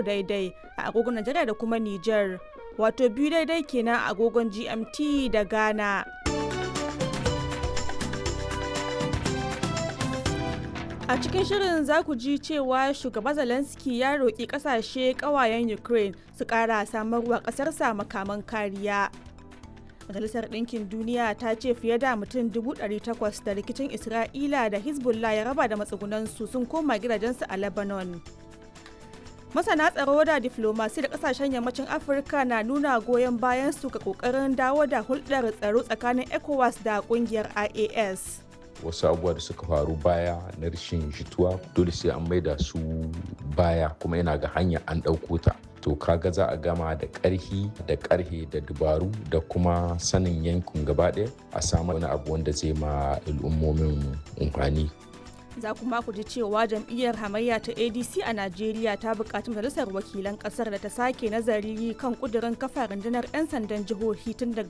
daidai a agogon Najeriya da kuma Nijar. Wato biyu daidai kenan a agogon GMT da Ghana. A cikin shirin za ku ji cewa shugaba Zelensky ya roƙi ƙasashe ƙawayen Ukraine su ƙara samarwa ƙasarsa makaman kariya. Majalisar Ɗinkin Duniya ta ce fiye da mutum 800 da rikicin Isra'ila da Hezbollah ya raba da matsugunansu sun koma gidajensu a Lebanon. Masana tsaro da diflomasi da kasashen yammacin Afirka na nuna goyon bayan su ga kokarin dawo da hulɗar tsaro tsakanin ECOWAS da ƙungiyar IAS. wasu abubuwa da suka faru baya na rashin jituwa dole sai an maida su baya kuma yana ga hanya an ɗauko ta to kaga za a gama da ƙarhi da ƙarhe da dubaru da kuma sanin yankin gaba ɗaya a samu wani abu wanda zai ma al'ummomin amfani za kuma ku ji cewa jam'iyyar hamayya ta adc a najeriya ta buƙaci majalisar wakilan ƙasar da ta sake nazari kan ƙudurin kafa rundunar 'yan sandan jihohi tun daga